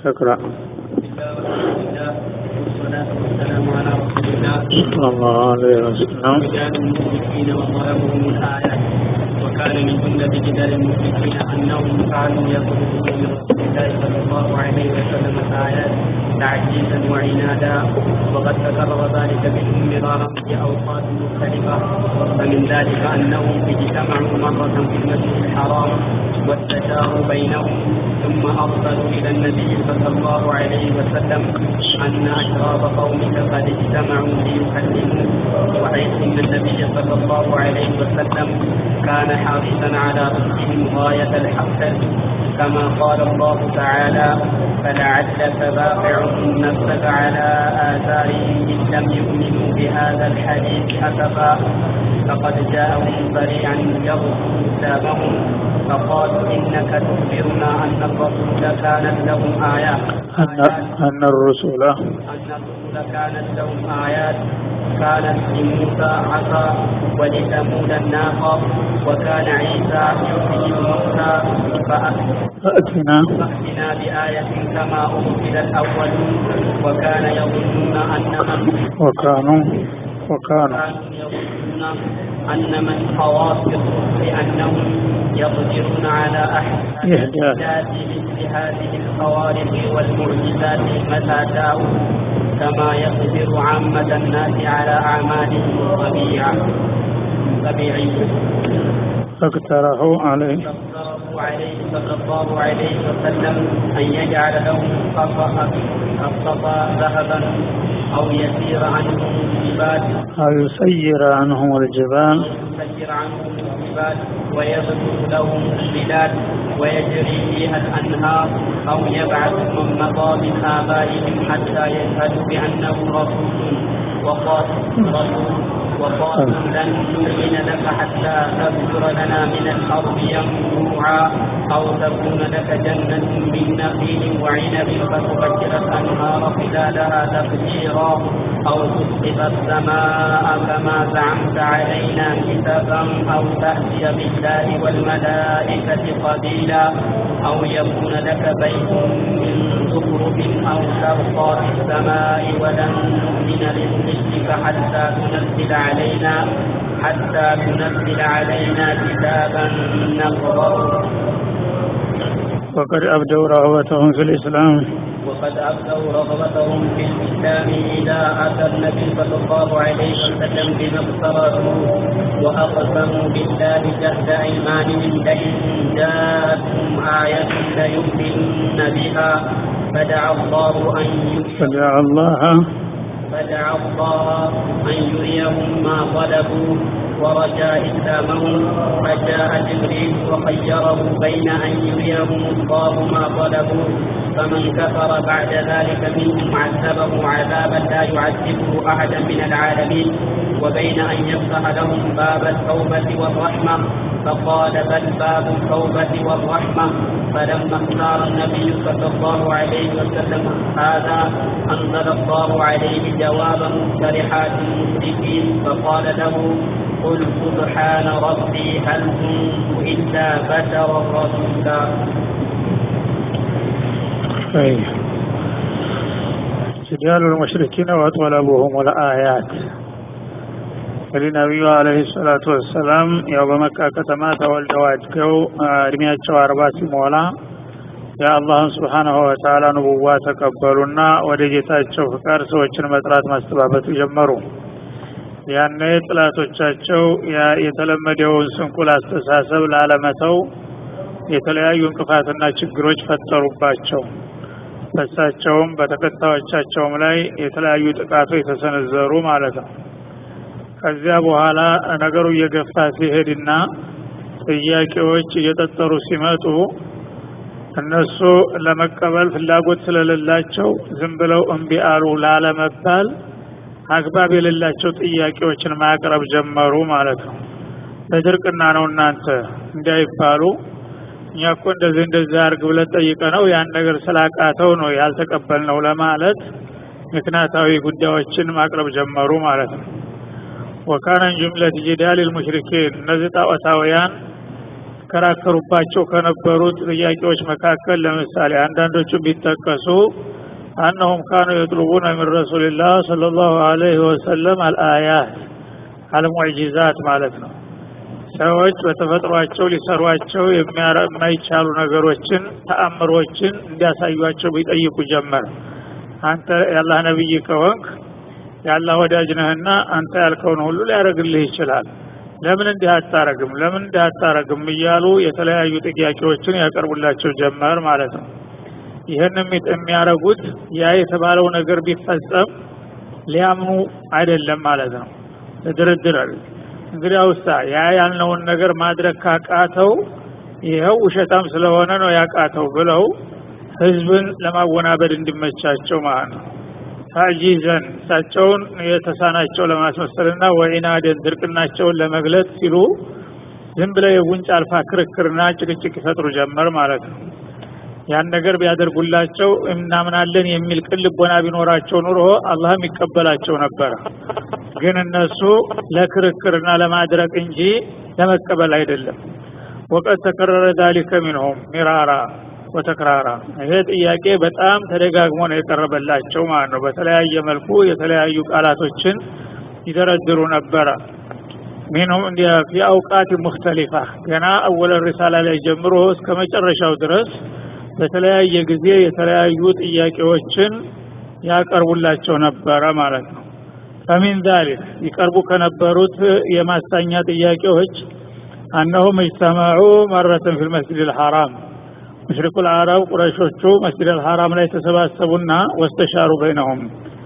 اقرأ والصلاة والسلام على رسول الله صلى الله عليه وسلم رجال المشركين وضربهم الآيات وكان من جملة جدال المشركين أنهم فعلوا يطلبون من رسول الله صلى الله عليه وسلم الآيات تعجيزا وعنادا وقد تكرر ذلك منهم مرارا في أوقات مختلفة فمن ذلك أنهم اجتمعوا مرة في المسجد الحرام واستشاروا بينهم ثم أرسلوا إلى النبي صلى الله عليه وسلم أن أشراف قومك قد اجتمعوا ليكلموك وحيث أن النبي صلى الله عليه وسلم كان حريصا على ردهم غاية الحق كما قال الله تعالى فلعلك باقع نفسك على آثارهم إن لم يؤمنوا بهذا الحديث أسفا فقد جاءهم سريعا يرد كتابهم فقالوا إنك تخبرنا أن الرسول كانت لهم آيات أن أن الرسل أن الرسل كانت لهم آيات كانت لموسى عصا ولثمود الناقة وكان عيسى يحيي الموتى فأ- فأتنا فأتنا بآية كما أرسل الأولون وكان يظنون أن من وكانوا وكانوا كانوا يظنون أن من خواص الرسل أنهم يقدرون على إحداث. إحداث مثل هذه الخوارق والمعجزات متى شاءوا كما يقدر عامة الناس على أعمالهم الطبيعة طبيعية فاقترحوا عليه فاقترحوا عليه صلى الله عليه وسلم أن يجعل لهم قصا الصفا ذهبا أو يسير عنهم الجبال أو يسير عنهم الجبال يسير عنهم الجبال ويبدو لهم البلاد ويجري فيها الأنهار أو يبعث من مضى من آبائهم حتى يشهدوا بأنه رسول وقال رسول وقالوا لن نؤمن لك حتى تبذر لنا من الأرض ينبوعا أو تكون لك جنة من نخيل وعنب فتفجر الأنهار خلالها تفجيرا أو تسقط السماء كما زعمت علينا كتابا أو تأتي بالله والملائكة قبيلا أو يكون لك بيت من زخرف أو ترقى في السماء ولن نؤمن لرسلك حتى تنزل علينا حتى تنزل علينا كتابا نقرأه وقد أبدوا رغبتهم في الإسلام وقد أبدوا رغبتهم في الإسلام إذا أتى النبي صلى الله عليه وسلم بما افترضوا وأقسموا بالله جهد أيمانهم لئن جاءتهم آية ليؤمنن بها فدعا الله أن يريهم فدعا الله فدعا الله أن يريهم ما طلبوا ورجا إسلامهم فجاء جبريل وخيره بين أن يريهم الله ما طلبوا فمن كفر بعد ذلك منهم عذبه عذابا لا يعذبه أحدا من العالمين وبين أن يفتح لهم باب التوبة والرحمة فقال بل باب التوبة والرحمة فلما اختار النبي صلى الله عليه وسلم هذا أنزل الله عليه جواب مقترحات المشركين فقال له قل سبحان ربي هل كنت إلا بشرا رسولا أي جدال المشركين وطلبهم الآيات እንግዲህ ነቢዩ አለህ ሰላቱ ወሰላም ያው በመካ ከተማ ተወልደው አድገው እድሜያቸው አርባ ሲሞላ የአላህን ስብሓናሁ ወተዓላ ንቡዋ ተቀበሉና ወደ ጌታቸው ፍቃድ ሰዎችን መጥራት ማስተባበቱ ጀመሩ ያኔ ጥላቶቻቸው ያ- የተለመደውን ስንኩል አስተሳሰብ ላለመተው የተለያዩ እንቅፋትና ችግሮች ፈጠሩባቸው በሳቸውም በተከታዮቻቸውም ላይ የተለያዩ ጥቃቶች የተሰነዘሩ ማለት ነው ከዚያ በኋላ ነገሩ እየገፋ ሲሄድና ጥያቄዎች እየጠጠሩ ሲመጡ እነሱ ለመቀበል ፍላጎት ስለሌላቸው ዝም ብለው እምቢ አሉ ላለመባል አግባብ የሌላቸው ጥያቄዎችን ማቅረብ ጀመሩ ማለት ነው በድርቅና ነው እናንተ እንዳይባሉ እኛ እኮ እንደዚህ እንደዚህ አርግ ብለን ጠይቀ ነው ያን ነገር ስላቃተው ነው ያልተቀበልነው ለማለት ምክንያታዊ ጉዳዮችን ማቅረብ ጀመሩ ማለት ነው ወካነ ጅምለት ጅዳል ልሙሽሪኪን እነዚህ ጣዖታውያን ይከራከሩባቸው ከነበሩት ጥያቄዎች መካከል ለምሳሌ አንዳንዶቹ ቢጠቀሱ አነሁም ካኑ የጥሉቡነ ሚን ረሱልላህ ሰለላሁ ዐለይሂ ወሰለም አልአያት አልሙዕጂዛት ማለት ነው። ሰዎች በተፈጥሯቸው ሊሰሯቸው የማይቻሉ ነገሮችን ተአምሮችን እንዲያሳዩቸው ቢጠይቁ ጀመር። አንተ የአላህ ነቢይ ከሆንክ የአላህ ወዳጅ ነህና አንተ ያልከውን ሁሉ ሊያደርግልህ ይችላል። ለምን እንዲህ አታረግም? ለምን እንዲህ አታረግም? እያሉ የተለያዩ ጥያቄዎችን ያቀርቡላቸው ጀመር ማለት ነው። ይህንም የሚያደርጉት ያ የተባለው ነገር ቢፈጸም ሊያምኑ አይደለም ማለት ነው። ድርድር እንግዲህ አውሳ ያ ያልነውን ነገር ማድረግ ካቃተው ይኸው ውሸታም ስለሆነ ነው ያቃተው ብለው ህዝብን ለማወናበድ እንዲመቻቸው ማለት ነው። ታጂዘን እሳቸውን የተሳናቸው ለማስመሰልና ወኢናደን ድርቅናቸውን ለመግለጥ ሲሉ ዝም ብለው የጉንጭ አልፋ ክርክርና ጭቅጭቅ ይፈጥሩ ጀመር ማለት ነው። ያን ነገር ቢያደርጉላቸው እናምናለን የሚል ቅን ልቦና ቢኖራቸው ኑሮ አላህም ይቀበላቸው ነበረ። ግን እነሱ ለክርክርና ለማድረቅ እንጂ ለመቀበል አይደለም። ወቀት ተከረረ ዛሊከ ሚንሁም ሚራራ ወተክራራ። ይሄ ጥያቄ በጣም ተደጋግሞ ነው የቀረበላቸው ማለት ነው። በተለያየ መልኩ የተለያዩ ቃላቶችን ይደረድሩ ነበረ። ሚንሁም ፊ አውቃት ሙክተሊፋ ገና አወለ ሪሳላ ላይ ጀምሮ እስከ መጨረሻው ድረስ በተለያየ ጊዜ የተለያዩ ጥያቄዎችን ያቀርቡላቸው ነበረ ማለት ነው። ፈሚን ዛሊክ ይቀርቡ ከነበሩት የማሳኛ ጥያቄዎች አነሁም እጅተማዑ መረትን ፊል መስጅድ ልሐራም ሙሽሪኩል አረብ ቁረሾቹ መስጅድ አልሐራም ላይ ተሰባሰቡና ወስተሻሩ በይነሁም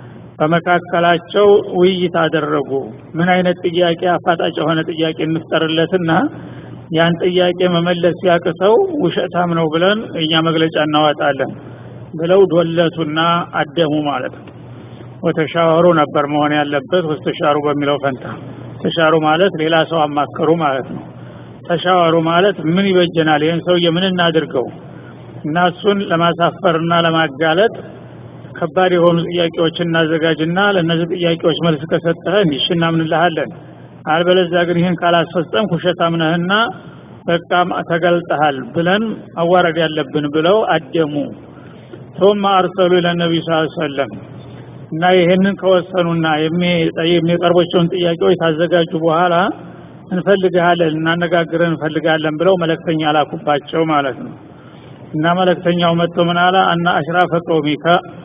በመካከላቸው ውይይት አደረጉ። ምን አይነት ጥያቄ አፋጣጭ የሆነ ጥያቄ እንፍጠርለትና ያን ጥያቄ መመለስ ሲያቅተው ውሸታም ነው ብለን እኛ መግለጫ እናወጣለን ብለው ዶለቱና አደሙ ማለት ነው። ወተሻወሩ ነበር መሆን ያለበት ወስተሻሩ በሚለው ፈንታ ተሻሩ ማለት ሌላ ሰው አማከሩ ማለት ነው። ተሻወሩ ማለት ምን ይበጀናል፣ ይህን ሰውዬ ምን እናድርገው እና እሱን ለማሳፈርና ለማጋለጥ ከባድ የሆኑ ጥያቄዎችን እናዘጋጅና ለእነዚህ ጥያቄዎች መልስ ከሰጠህ እንዲሽ እናምንልሃለን አልበለዚያ ግን ይህን ካላስፈጸምክ ውሸታም ነህና በቃ ተገልጠሃል ብለን አዋረድ ያለብን ብለው አደሙ። ثم አርሰሉ ኢለ ነቢዩ ስ ሰለም እና ይህንን ከወሰኑና የሚቀርቦቸውን ጥያቄዎች ካዘጋጁ በኋላ እንፈልግሃለን እናነጋግረን እንፈልጋለን ብለው መለክተኛ ላኩባቸው ማለት ነው። እና መለክተኛው መጥቶ ምን አለ አና አሽራፈ ቀውሚከ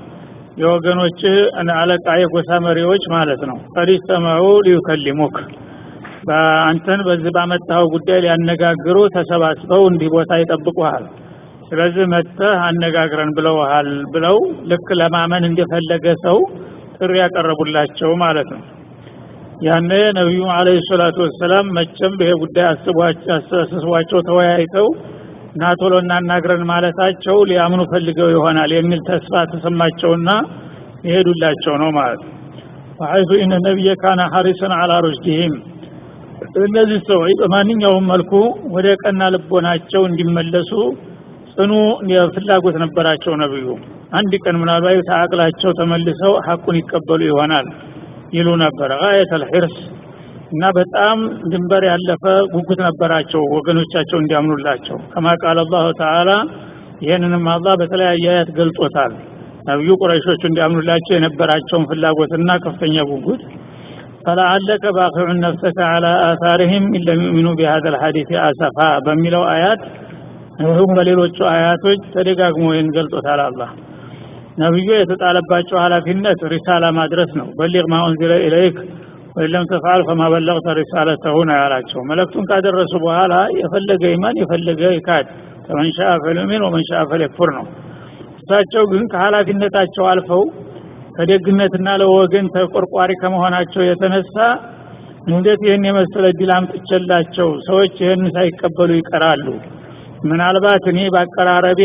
የወገኖችህ አለቃ የጎሳ መሪዎች ማለት ነው ቀድ ኢስተመዑ ሊዩከሊሙክ በአንተን በዚህ ባመጣኸው ጉዳይ ሊያነጋግሩ ተሰባስበው እንዲህ ቦታ ይጠብቁሃል። ስለዚህ መጥተህ አነጋግረን ብለውሃል ብለው ልክ ለማመን እንደፈለገ ሰው ጥሪ ያቀረቡላቸው ማለት ነው። ያኔ ነቢዩ አለይሂ ሰላቱ ወሰላም መቼም ይሄ ጉዳይ አስቧቸው ተወያይተው ና ቶሎ እናናግረን ማለታቸው ሊያምኑ ፈልገው ይሆናል የሚል ተስፋ ተሰማቸውና ይሄዱላቸው ነው ማለት ነው። ወሐይቱ ኢነ ነቢየ ካነ ሐሪሰን አላ ሩሽዲሂም እነዚህ ሰዎች በማንኛውም መልኩ ወደ ቀና ልቦናቸው እንዲመለሱ ጽኑ ፍላጎት ነበራቸው። ነብዩ አንድ ቀን ምናልባት ተአቅላቸው ተመልሰው ሐቁን ይቀበሉ ይሆናል ይሉ ነበር። ጋየተል ሒርስ እና በጣም ድንበር ያለፈ ጉጉት ነበራቸው ወገኖቻቸው እንዲያምኑላቸው። ከማ ቃል አላሁ ተዓላ ይህንንም አላህ በተለያየ አያት ገልጾታል። ነቢዩ ቁረይሾቹ እንዲያምኑላቸው የነበራቸውን ፍላጎትና ከፍተኛ ጉጉት ፈለዓለከ ባኺዑን ነፍሰከ ዐላ አታሪሂም ኢን ለም ዩእሚኑ ቢሃዛ ልሐዲስ አሰፋ በሚለው አያት እንዲሁም በሌሎቹ አያቶች ተደጋግሞ ይህን ገልጾታል። አላህ ነቢዩ የተጣለባቸው ኃላፊነት ሪሳላ ማድረስ ነው። በሊግ ማ ኡንዚለ ኢለይክ ወይለም ተፍዓል ፈማ በለግተ ሪሳለተሁ ነው ያላቸው። መልእክቱን ካደረሱ በኋላ የፈለገ ይማን የፈለገ ይካድ፣ ፈመን ሻአ ፈልዩሚን ወመን ሻአ ፈልየክፉር ነው። እሳቸው ግን ከኃላፊነታቸው አልፈው ከደግነትና ለወገን ተቆርቋሪ ከመሆናቸው የተነሳ እንዴት ይህን የመሰለ ድል አምጥቼላቸው ሰዎች ይህን ሳይቀበሉ ይቀራሉ? ምናልባት እኔ በአቀራረቤ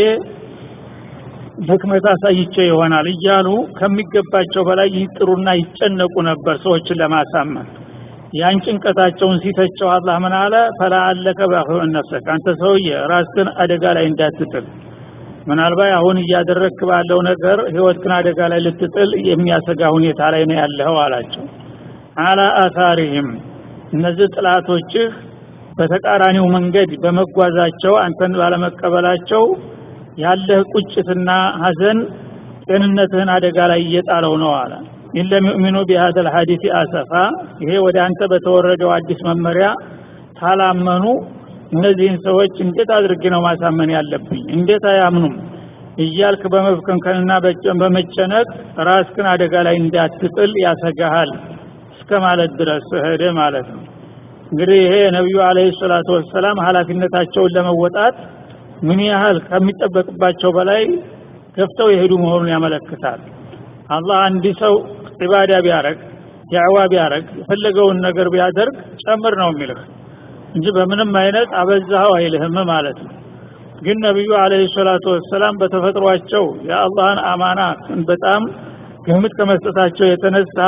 ድክመት አሳይቼ ይሆናል እያሉ ከሚገባቸው በላይ ይጥሩና ይጨነቁ ነበር ሰዎችን ለማሳመን። ያን ጭንቀታቸውን ሲተቸው አላህ ምን አለ? ፈለዓለከ ባኺዑን ነፍሰክ፣ አንተ ሰውዬ ራስህን አደጋ ላይ እንዳትጥል ምናልባት አሁን እያደረግክ ባለው ነገር ህይወትህን አደጋ ላይ ልትጥል የሚያሰጋ ሁኔታ ላይ ነው ያለኸው አላቸው። አላ አሳሪህም እነዚህ ጥላቶችህ በተቃራኒው መንገድ በመጓዛቸው አንተን ባለመቀበላቸው ያለህ ቁጭትና ሀዘን ጤንነትህን አደጋ ላይ እየጣለው ነው አለ ኢለም ዩእሚኑ ቢሃዘ ልሐዲስ አሰፋ ይሄ ወደ አንተ በተወረደው አዲስ መመሪያ ካላመኑ እነዚህን ሰዎች እንዴት አድርጌ ነው ማሳመን ያለብኝ እንዴት አያምኑም እያልክ በመፍከንከንና በመጨነቅ ራስክን አደጋ ላይ እንዳትጥል ያሰጋሃል እስከ ማለት ድረስ ሄደ ማለት ነው እንግዲህ ይሄ ነቢዩ አለህ ሰላቱ ወሰላም ኃላፊነታቸውን ለመወጣት ምን ያህል ከሚጠበቅባቸው በላይ ገፍተው የሄዱ መሆኑን ያመለክታል አላህ አንድ ሰው ዒባዳ ቢያረግ ዳዕዋ ቢያረግ የፈለገውን ነገር ቢያደርግ ጨምር ነው የሚልህ እንጂ በምንም አይነት አበዛኸው አይልህም ማለት ነው ግን ነቢዩ አለህ ሰላቱ ወሰላም በተፈጥሯቸው የአላህን አማና በጣም ግምት ከመስጠታቸው የተነሳ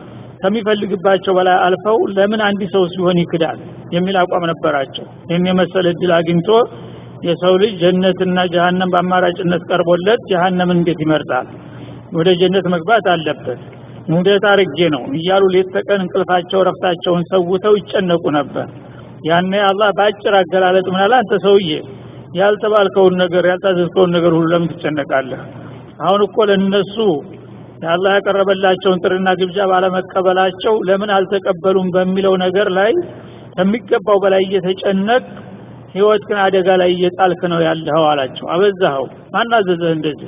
ከሚፈልግባቸው በላይ አልፈው ለምን አንድ ሰው ሲሆን ይክዳል የሚል አቋም ነበራቸው ይህን የመሰለ እድል አግኝቶ የሰው ልጅ ጀነትና ጀሃነም በአማራጭነት ቀርቦለት ጀሃነምን እንዴት ይመርጣል ወደ ጀነት መግባት አለበት እንዴት አርጌ ነው እያሉ ሌት ተቀን እንቅልፋቸው ረፍታቸውን ሰውተው ይጨነቁ ነበር ያኔ አላህ በአጭር አገላለጥ ምናለ አንተ ሰውዬ ያልተባልከውን ነገር ያልታዘዝከውን ነገር ሁሉ ለምን ትጨነቃለህ አሁን እኮ ለነሱ የአላህ ያቀረበላቸውን ጥሪና ግብዣ ባለመቀበላቸው ለምን አልተቀበሉም በሚለው ነገር ላይ ከሚገባው በላይ እየተጨነቅ ህይወትህን አደጋ ላይ እየጣልክ ነው ያለኸው አላቸው አበዛኸው ማናዘዘህ እንደዚህ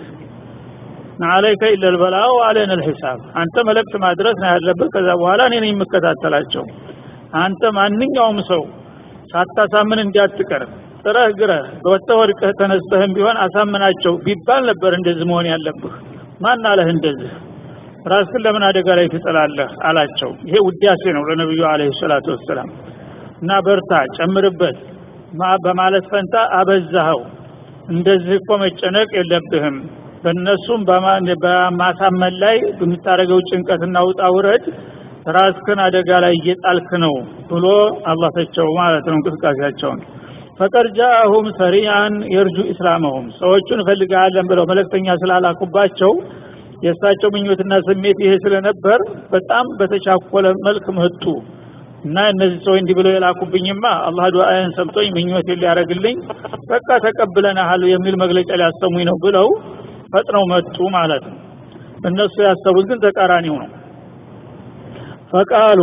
አለይከ ኢለል በላው አለን ልሒሳብ አንተ መልእክት ማድረስ ነው ያለብህ ከዛ በኋላ እኔ ነኝ የምከታተላቸው አንተ ማንኛውም ሰው ሳታሳምን እንዳትቀር ጥረህ ግረህ በወጥተህ ወድቀህ ተነስተህም ቢሆን አሳምናቸው ቢባል ነበር እንደዚህ መሆን ያለብህ ማን አለህ እንደዚህ ራስህን ለምን አደጋ ላይ ትጥላለህ አላቸው ይሄ ውዳሴ ነው ለነቢዩ አለህ ሰላቱ ወሰላም እና በርታ ጨምርበት በማለት ፈንታ አበዛኸው እንደዚህ እኮ መጨነቅ የለብህም በእነሱም በማሳመን ላይ በምታደረገው ጭንቀትና ውጣ ውረድ ራስክን አደጋ ላይ እየጣልክ ነው ብሎ አላህ ተቸው ማለት ነው እንቅስቃሴያቸውን ፈቀድ ጃአሁም ሰሪያን የርጁ ኢስላመሁም ሰዎቹን እፈልጋለን ብለው መለክተኛ ስላላኩባቸው የእሳቸው ምኞትና ስሜት ይሄ ስለነበር በጣም በተቻኮለ መልክ መጡ እና እነዚህ ሰዎች እንዲህ ብለው የላኩብኝማ አላህ ዱዓዬን ሰምቶኝ ምኞት ሊያደርግልኝ በቃ ተቀብለናል የሚል መግለጫ ሊያሰሙኝ ነው ብለው ፈጥነው መጡ ማለት ነው እነሱ ያሰቡት ግን ተቃራኒው ነው ፈቃሉ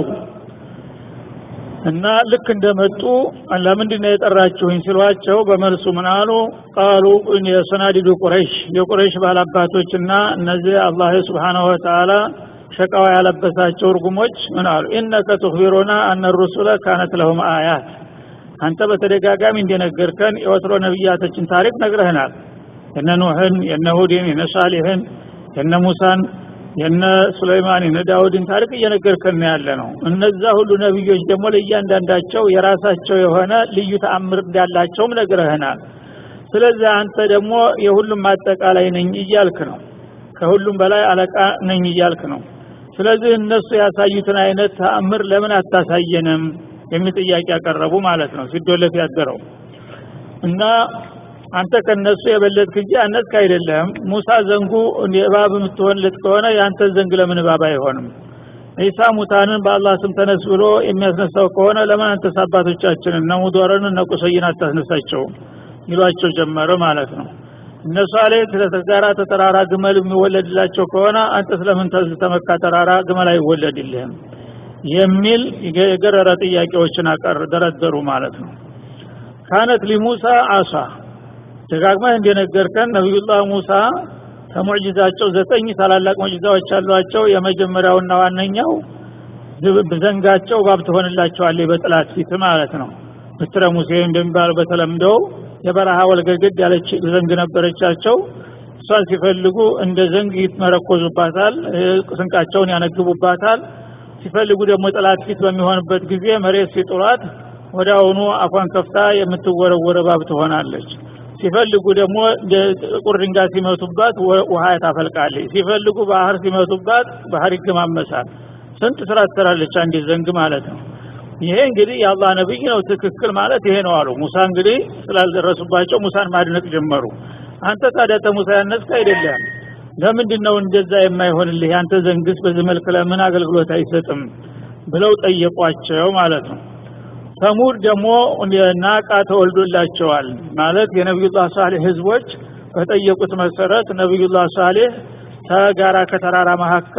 እና ልክ እንደመጡ ለምንድን ነው የጠራችሁኝ ሲሏቸው በመልሱ ምን አሉ ቃሉ የሰናዲዱ ቁረይሽ የቁረይሽ ባላባቶችና እነዚህ አላህ ስብሓናሁ ወተአላ ሸቃዋ ያለበሳቸው እርጉሞች ምን አሉ ኢነከ ትኽቢሩና አነ ሩሱለ ካነት ለሁም አያት አንተ በተደጋጋሚ እንደነገርከን የወትሮ ነቢያቶችን ታሪክ ነግረህናል የነ ኑህን የነ ሁድን የነ ሳሊሕን የነ ሙሳን የነ ሱለይማን የነ ዳውድን ታሪክ እየነገርከን ያለ ነው እነዛ ሁሉ ነቢዮች ደግሞ ለእያንዳንዳቸው የራሳቸው የሆነ ልዩ ተአምር እንዳላቸውም ነግረህናል ስለዚህ አንተ ደግሞ የሁሉም አጠቃላይ ነኝ እያልክ ነው ከሁሉም በላይ አለቃ ነኝ እያልክ ነው ስለዚህ እነሱ ያሳዩትን አይነት ተአምር ለምን አታሳየንም የሚል ጥያቄ ያቀረቡ ማለት ነው ሲዶለት ያደረው እና አንተ ከነሱ የበለጥክ እንጂ አነስክ አይደለም ሙሳ ዘንጉ እባብ የምትሆንለት ከሆነ የአንተ ዘንግ ለምን እባብ አይሆንም ኢሳ ሙታንን በአላህ ስም ተነስ ብሎ የሚያስነሳው ከሆነ ለምን አንተስ አባቶቻችንን እነ ሙዶርን እነ ቁሰይን አታስነሳቸው ይሏቸው ጀመረ ማለት ነው እነሱ አለ ስለተጋራ ተተራራ ግመል የሚወለድላቸው ከሆነ አንተ ስለምን ተመካ ተራራ ግመል አይወለድልህም የሚል የገረረ ጥያቄዎችን አቀር ደረደሩ ማለት ነው ካነት ሊሙሳ አሳ ደጋግመህ እንደነገርከን ነቢዩላህ ሙሳ ከሙዕጅዛቸው ዘጠኝ ታላላቅ ሙዕጅዛዎች አሏቸው የመጀመሪያውና ዋነኛው ዘንጋቸው ባብ ትሆንላቸዋለች በጥላት ፊት ማለት ነው ምትረ ሙሴ እንደሚባለው በተለምዶ የበረሃ ወልገግድ ያለች ዘንግ ነበረቻቸው እሷን ሲፈልጉ እንደ ዘንግ ይትመረኮዙባታል ስንቃቸውን ያነግቡባታል ሲፈልጉ ደግሞ ጥላት ፊት በሚሆንበት ጊዜ መሬት ሲጥሏት ወደ አሁኑ አፏን ከፍታ የምትወረወረ ባብ ትሆናለች ሲፈልጉ ደግሞ ጥቁር ድንጋይ ሲመቱባት ውሃ ታፈልቃለች ሲፈልጉ ባህር ሲመቱባት ባህር ይገማመሳል ስንት ስራ ትሰራለች አንድ ዘንግ ማለት ነው ይሄ እንግዲህ የአላህ ነብይ ነው ትክክል ማለት ይሄ ነው አሉ ሙሳ እንግዲህ ስላልደረሱባቸው ሙሳን ማድነቅ ጀመሩ አንተ ታዲያ ተሙሳ ያነስክ አይደለም ለምንድን ነው እንደዛ የማይሆንልህ ያንተ ዘንግስ በዚህ መልክ ለምን አገልግሎት አይሰጥም ብለው ጠየቋቸው ማለት ነው ተሙድ ደግሞ ናቃ ተወልዶላቸዋል ማለት የነቢዩላህ ሳሌህ ህዝቦች በጠየቁት መሰረት ነቢዩላህ ሳሌህ ተጋራ ከተራራ መካከል